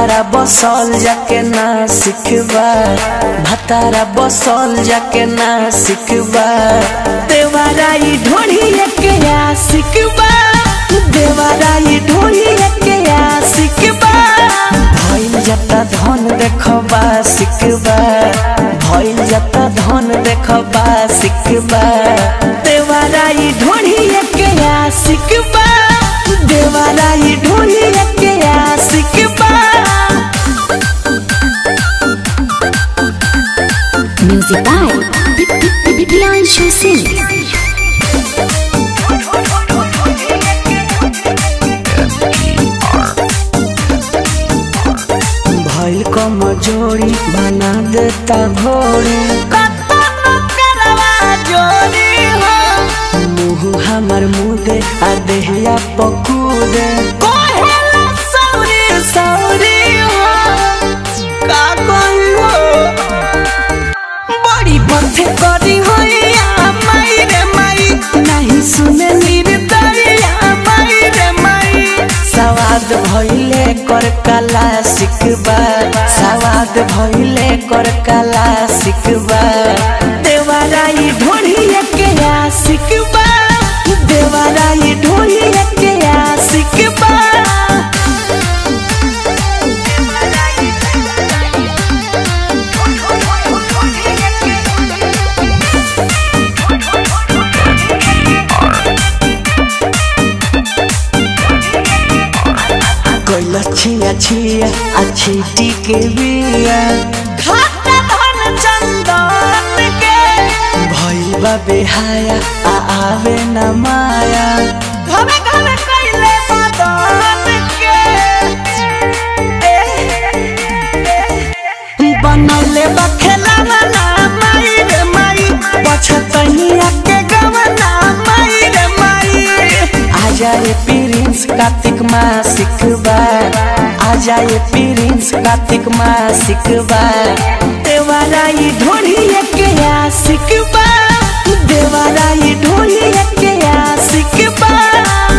भतारा बसल जाके ना सिखबा भतारा बसल जाके ना सिखबा देवाराई ढोढ़ी के या सिखबा देवाराई ढोढ़ी के या सिखबा भइल जता धन देखबा सिखबा भइल जता धन देखबा सिखबा देवाराई ढोढ़ी के या सिखबा देवाराई ढोढ़ी के या सिखबा Music by Priyanshu Singh. भइल कमजोरी बना देता भोरी मुँह हमर मुदे आ देहिया पकूदे बड़ी बथे करी होइया माई रे माई नहीं सुने निर्दरिया माई रे माई सवाद भइले कर कला सिखबा सवाद भइले कर कला सिखबा देवाराई ढोढ़िए के या सिखबा देवाराई ढोढ़िए के या सिखबा कैला छिया छिया अच्छी टिके बिया घाटा धन चंदन के भइल बा बेहाया आ आवे न माया घरे घरे कैले मदन के बनौले बा खेलावना माई रे माई पछतनिया के गवना माई रे माई आजा ये प्रिंस कार्तिक माँ सिखबा आजा ये प्रिंस कार्तिक माँ सिखबा देवाराई ढोढ़िए के या सिखबा देवाराई ढोढ़िए के या सिखबा